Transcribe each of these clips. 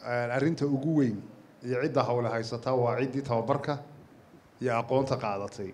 arrinta ugu weyn iyo cidda hawle haysataa waa ciddii tababarka iyo aqoonta qaadatay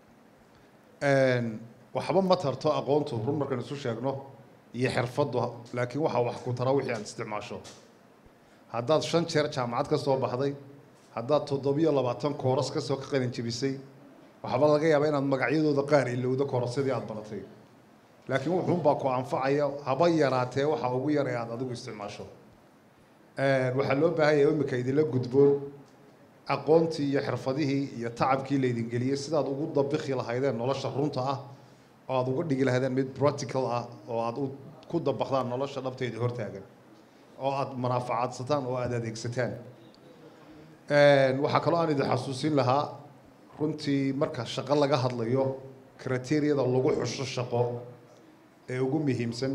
waxba ma tarto aqoontu run markaan isu sheegno iyo xirfaddu laakiin waxaa wax ku tara wixii aad isticmaasho haddaad shan jeer jaamacad ka soo baxday haddaad toddobiyo labaatan kooras kasoo ka qalin jebisay waxba laga yaabaa inaad magacyadooda qaar ilowdo koorasyadii aad baratay laakiin wuxuunbaa ku anfacaya haba yaraatee waxa ugu yar ee aad adigu isticmaasho waxaa loo baahanya imika idinla gudboon aqoontii iyo xirfadihii iyo tacabkii laydin geliyey sidaad ugu dabiki lahaydeen nolosha runta ah oo aad uga dhigi lahaydeen mid practical ah oo aad ku dabakdaan nolosha dhabteeda hortaagan oo aad manaafacaadsataan oo aada adeegsataan waxaa kaloo aan idin xasuusin lahaa runtii marka shaqo laga hadlayo criteriyada lagu xusho shaqo ee ugu muhiimsan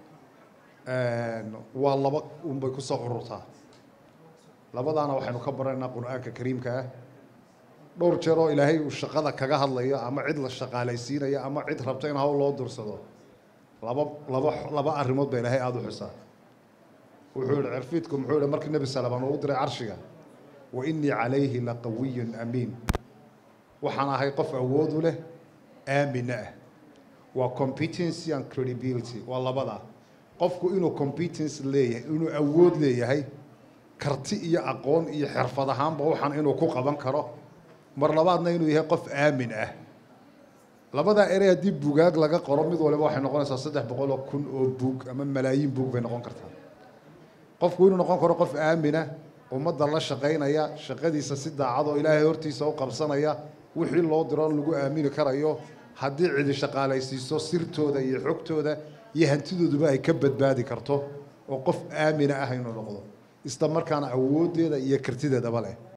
waa laba unbay kusoo ururtaa labadaana waxaynu ka baranaynaa qur-aanka kariimka ah dhowr jeer oo ilaahay uu shaqada kaga hadlayo ama cid la shaqaalaysiinayo ama cid rabta in hawl loo dursado laba laba laba arrimood baa ilaahay aada u xusaa wuxuu yihi cirfiidku muxuu yihi markii nebi salamaan uu u diray carshiga wa innii calayhi laqawiyun amiin waxaan ahay qof awood u leh aamina ah waa competency and credibility waa labada qofku inuu competence leeyahay inuu awood leeyahay karti iyo aqoon iyo xirfad ahaanba waxaan inuu ku qaban karo mar labaadna inuu yahay qof aamin ah labadaa erey haddii bugaag laga qoro mid waliba waxay noqonaysaa saddex boqol oo kun oo buug ama malaayiin buug bay noqon kartaa qofku inuu noqon karo qof aamina ummadda la shaqaynaya shaqadiisa si daacad oo ilaahay hortiisa u qabsanaya wixii loo diro lagu aamini karayo haddii cidi shaqaalaysiiso sirtooda iyo xogtooda iyo hantidooduba ay ka badbaadi karto oo qof aamina ah inuu noqdo isla markaana awooddeeda iyo kartideedaba leh